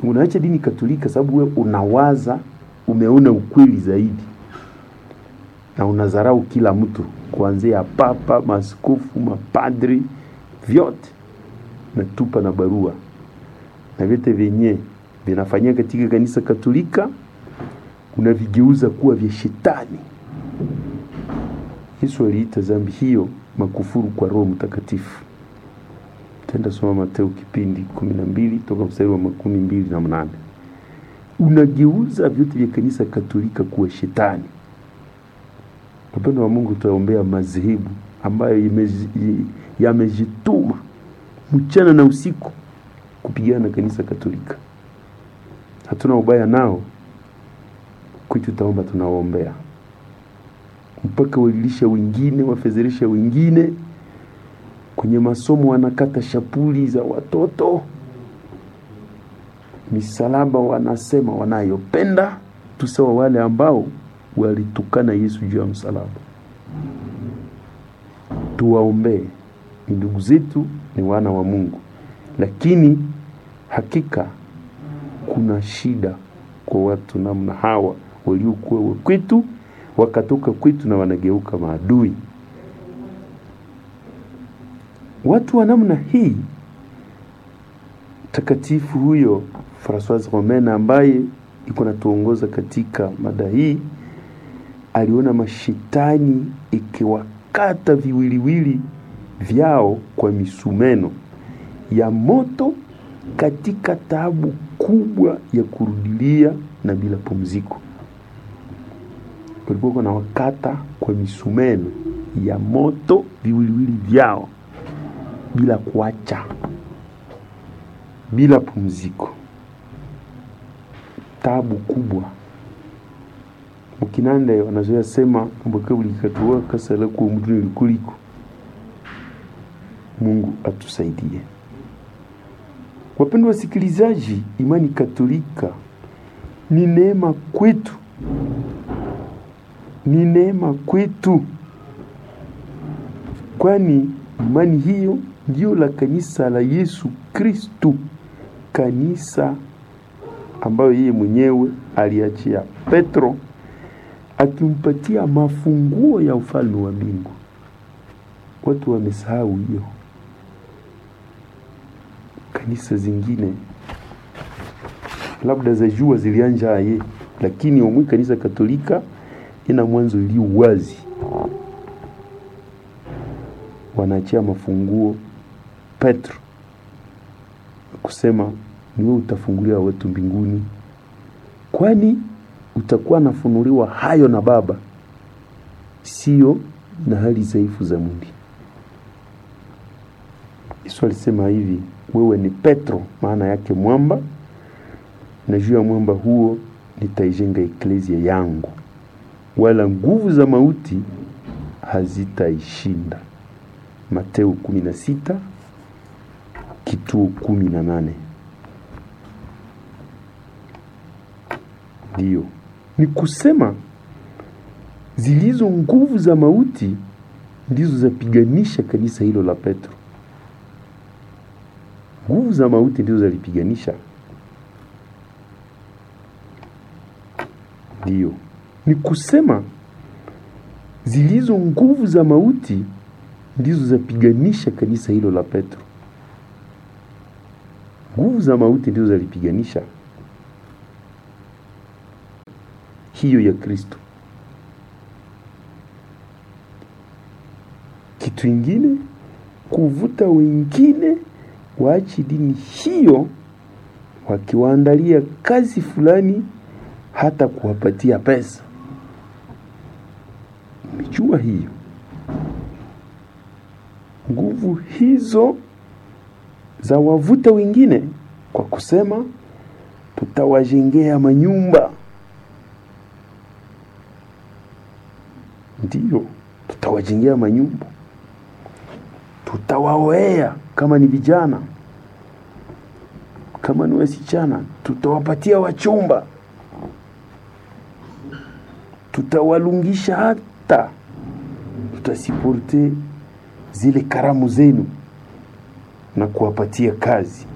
unaacha dini Katolika sababu wewe unawaza umeona ukweli zaidi na unadharau kila mtu kuanzia papa, maaskofu, mapadri, vyote natupa na barua na vyote vyenye vinafanyia katika kanisa Katolika unavigeuza kuwa vya shetani. Yesu aliita dhambi hiyo makufuru kwa Roho Mtakatifu. Tenda soma Mateo kipindi kumi na mbili toka mstari wa makumi mbili na mnane. Unageuza vyote vya kanisa Katolika kuwa shetani. Upendo wa Mungu tutaombea madhehebu ambayo imezi- yamejituma mchana na usiku kupigana na kanisa Katolika. Hatuna ubaya nao, kwetu tutaomba, tunawaombea mpaka walilisha wengine, wafezeresha wengine kwenye masomo, wanakata shapuli za watoto, misalaba wanasema wanayopenda, tusawa wale ambao walitukana Yesu juu ya msalaba. Tuwaombee, ni ndugu zetu, ni wana wa Mungu, lakini hakika kuna shida kwa watu namna hawa waliokuwa kwetu wakatoka kwetu na wanageuka maadui. Watu wa namna hii, takatifu huyo Francois Romaine ambaye iko natuongoza katika mada hii, aliona mashetani ikiwakata viwiliwili vyao kwa misumeno ya moto katika taabu kubwa ya kurudilia na bila pumziko. Walikuwa na wakata kwa misumeno ya moto viwiliwili vyao bila kuacha, bila pumziko, taabu kubwa. Mukinande wanazoea sema mboka bulikatuwa kasala ku mtu nilikuliko. Mungu atusaidie. Wapendwa wasikilizaji, imani Katolika ni neema kwetu, ni neema kwetu, kwani imani hiyo ndio la kanisa la Yesu Kristu, kanisa ambayo yeye mwenyewe aliachia Petro akimpatia mafunguo ya ufalme wa mbingu. Watu wamesahau hiyo. Kanisa zingine labda za jua zilianja aye, lakini omwi kanisa Katolika ina mwanzo iliyo wazi, wanaachia mafunguo Petro kusema ni wewe utafungulia watu mbinguni, kwani utakuwa nafunuliwa hayo na Baba, sio na hali dhaifu za mwili. Yesu alisema hivi, wewe ni Petro, maana yake mwamba, na juu ya mwamba huo nitaijenga eklezia yangu, wala nguvu za mauti hazitaishinda. Mateo 16 kituo 18. Ndiyo, ni kusema zilizo nguvu za mauti ndizo zapiganisha kanisa hilo la Petro. Nguvu za mauti ndizo zalipiganisha. Ndiyo, ni kusema zilizo nguvu za mauti ndizo zapiganisha kanisa hilo la Petro. Nguvu za mauti ndizo zalipiganisha hiyo ya Kristo. Kitu ingine kuvuta wengine waachi dini hiyo, wakiwaandalia kazi fulani, hata kuwapatia pesa. Umejua hiyo nguvu hizo za wavuta wengine kwa kusema tutawajengea manyumba, ndiyo, tutawajengea manyumba, tutawaoea kama ni vijana, kama ni wasichana, tutawapatia wachumba, tutawalungisha, hata tutasiporte zile karamu zenu na kuwapatia kazi.